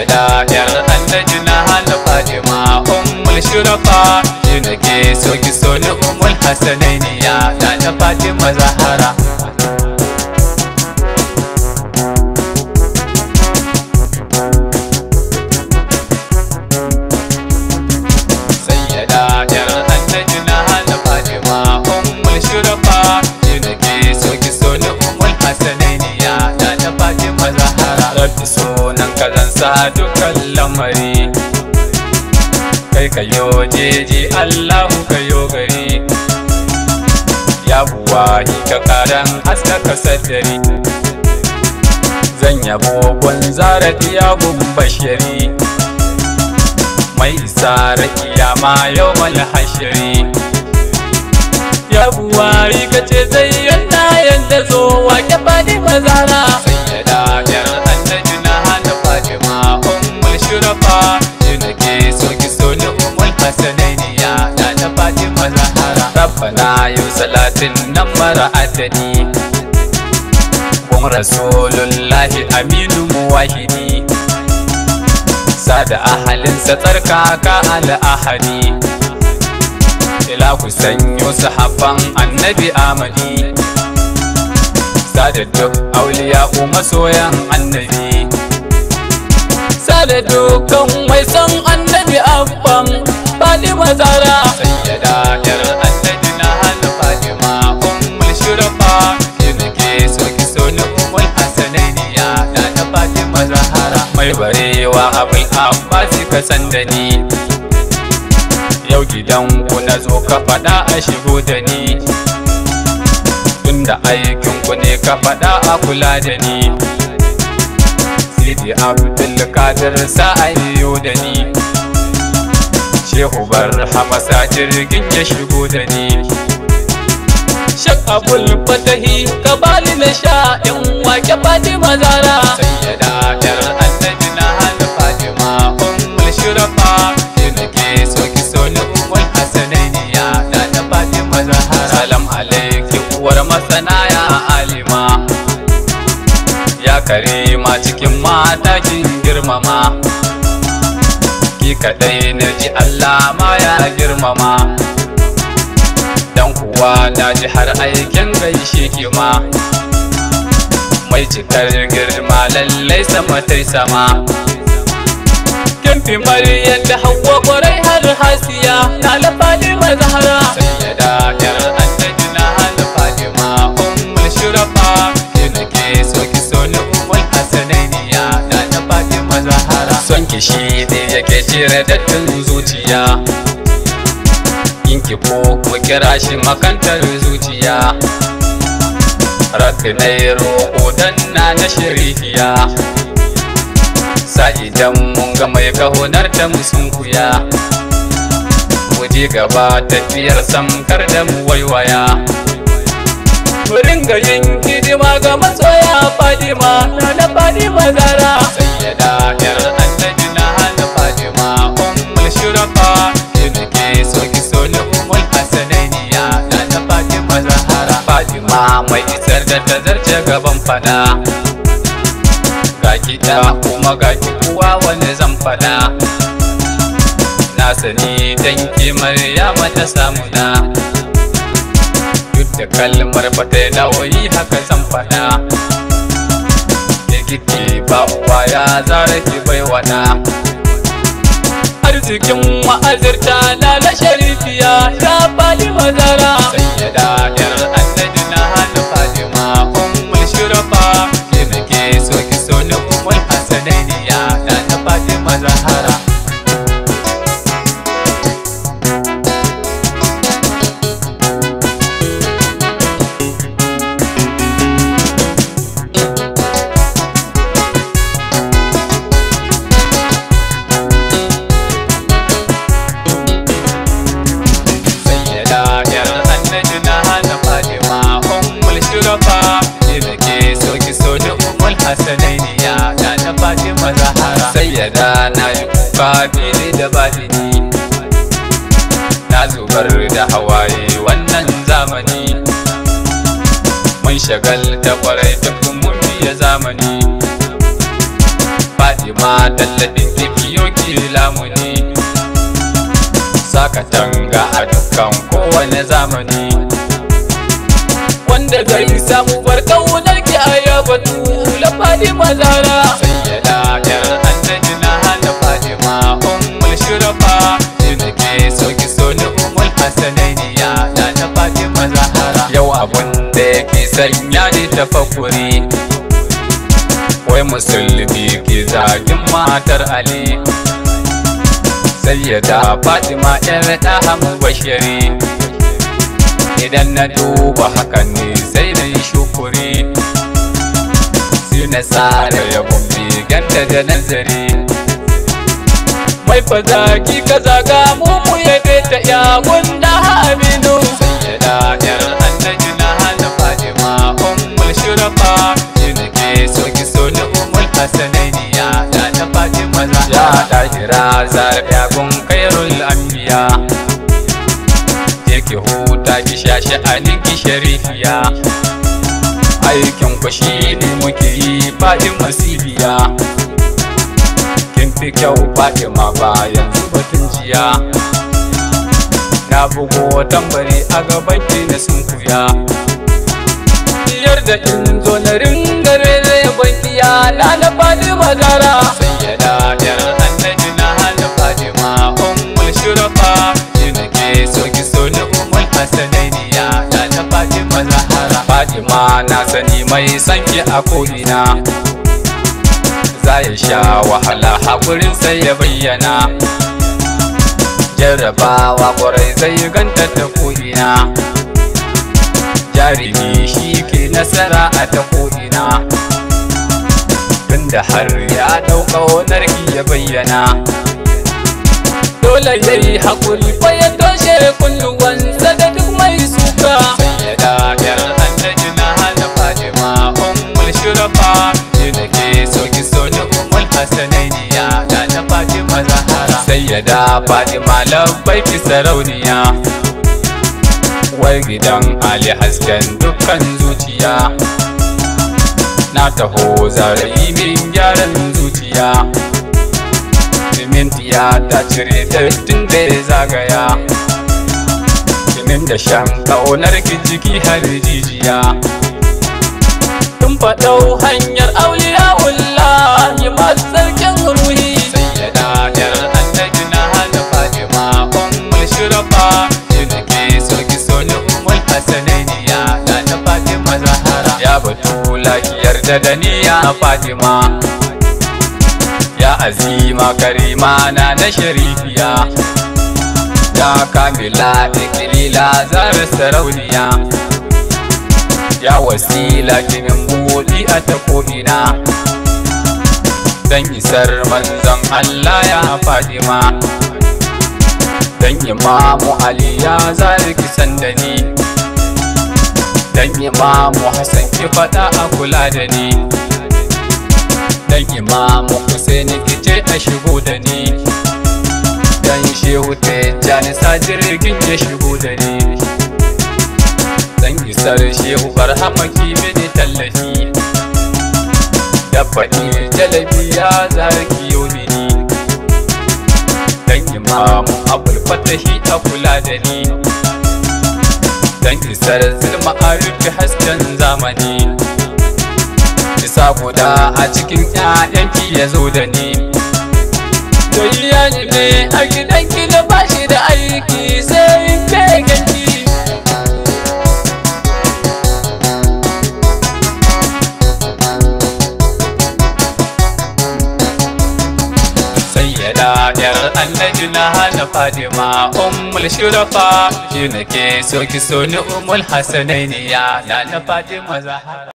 sayyada yar annabi na hana fatima ummul shurafa shi nake so ki so ni ummul hasanainiya na na fatima zahara sayyada yar annabi na hana fatima ummul shurafa shi nake so ki so ni ummul hasanainiya na na fatima zahara rabbi sunan ka zan sa dukkan lamari kai ka yo jeji allahu ka yo gari ya buwa ka karan haskaka saddari zan yabo gwanzara iya bashari mai isa kiyama yau mal hashiri ya buwari ka ce zai yana yanda zo wake fadi mazara sayyada yar annabi na hana fatima ummul shurafa shi nake so ki so ni ummul hasanainiya na na fatima zahara rabbana yau salatin nan mara adadi kun rasulullahi aminu muwahidi sada ahalinsa tsarkaka al'ahadi ila ku sanyo sahabban annabi amadi sada duk auliya masoyan annabi sada dukkan mai san annabi abban fatima zara sayyada yar annabi na hana fatima ummul shurafa ki nake so ki so ni ummul hasanainiya na na fatima zahara mai barewa abul abbasi ka san da ni yau gidan ku na zo ka faɗa a shigo da ni tunda aikin ku ne ka faɗa a kula da ni sidi abdul kadir sa'ayo da ni shehu barhama sa jirgin ya shigo da ni shak abul fatahi ka bani na sha in wake fatima zara sayyada yar annabi na hana fatima ummul shurafa ki nake so ki so ni ummul hasanainiya na na fatima zahara salam alaiki uwar masana ya alima ya karima cikin mata kin girmama ki kadai na ji Allah ma ya girmama dan kuwa na ji har aikin gaishe ki ma mai cikar girma lallai sama tai sama kin fi maryam da hawa kwarai har hasiya na lafali mazahara sayyada yar annabi na hana fatima ummul shurafa ki nake so ki so ni ummul hasanainiya na na fatima zahara son ki shi ne yake cire dattin zuciya in ki ko ku kira shi makantar zuciya rakinai roƙo dan na na shirifiya sa idan mun ga mai kahonar da musun kuya mu je gaba tafiyar samkar da mu waiwaya mu ringa yin hidima ga masoya fadima na na fadima zara sayyada yar annabi na hana fadima ummul shurafa ki nake so ki so ni ummul hasanainiya na na fadima zahara fadima mai isar da tazarce gaban fada ga kita kuma ga ki kuwa wani zan fada na sani dan ki maryama ta samu na duk da kalmar ba ta dawoyi haka zan fada kike ba uwa ya zara ki bai wada arzikin ma'azirta na na sharifiya ya fali mazara sayyada yar annabi na hana fatima ummul shurafa ki nake so ki so ni ummul hasanainiya na na fatima zahara sayyada yar annabi na hana fatima ummul shurafa ki nake so ki so ni ummul hasanainiya na na fatima zahara sayyada na yi kuka fili da batini na zubar da hawaye wannan zamani mun shagal da kwarai duk mun biya zamani Fatima fatima tallafin kibiyo ki lamuni sakatanga a dukkan kowane zamani wanda zai samu barkaunar ki a yabatu la fatima zara sayyada yar annabi na hana fatima ummul shurafa ina ke so ki so ni ummul hasanainiya na na fatima zahara yau abun da yake sanya ni tafakkuri wai musulmi ke zagin matar ali sayyada fatima yar ɗahan bashiri idan na duba hakan ne sai na yi shukuri sai na tsara yabon biganta da nazari mai fazaki ka zaga mu mu yabe ta ya gunda aminu sayyada yar annabi na hana fatima ummul shurafa ina ke so ki so ni ummul hasanainiya da na fatima zahra ya dahira zara gun khairul anbiya ki huta ki shashi anin ki sharifiya aikin ku shi ne muke yi fadin masibiya kin fi kyau fatima ba yanzu batun jiya na bugo tambari a gaban ki na sunkuya biyar da in zo na ringare zai bankiya na na fatima zara sayyada yar annabi na hana fatima ummul shurafa ina ke so ki so ni ummul hasanainiya da na fatima zahara fatima na sani mai sanki a ko'ina za ya sha wahala haƙurin sai ya bayyana jarrabawa ƙwarai zai ganta ta ko'ina jarumi shi ke nasara a ta ko'ina tunda har ya ɗauka wani ya bayyana dole ya yi haƙuri fa ya toshe kunnuwansa da duk mai suka sayyada yar annabi na hana fatima ummul shurafa ina ke so ki so ni ummul hasanainiya da na fatima zahara sayyada fatima labbai ki sarauniya wai gidan ali hasken dukkan zuciya na taho zarayi min gyaran zuciya simintiya ta cire dattin da ya zagaya jinin da shan ƙaunar ki jiki har jijiya tun faɗau hanyar auliya wallahi masu sarkin ruhi sayyada yar annabi na hana fatima ummul shurafa ina ke so ki so ni ummul hasanainiya da na fatima zahara ya batu lafiyar da daniya fatima ya azima karima na na sharifiya ya kamila ikilila zara sarauniya ya wasila kimin buɗi a ta ko'ina dan isar manzon Allah ya Fatima dan imamu Ali ya zari kisan da ni dan imamu Hassan ki faɗa a kula da ni dan imamu Husaini ki ce a shigo da ni dan shehu Tijjani sa jirgin ya shigo da ni dan isar shehu Barhama ki mini tallafi da faɗi jalabi ya zarki yau mini dan imamu abul fatahi a kula da ni dan isar zulma a rufe hasken zamani isa guda a cikin ƴaƴanki ya zo da ni to iyali ne a gidanki da bashi da aiki sai in kai ganki sayyada yar annabi na hana fatima ummul shurafa shi nake so ki so ni ummul hasanainiya na na fatima zahara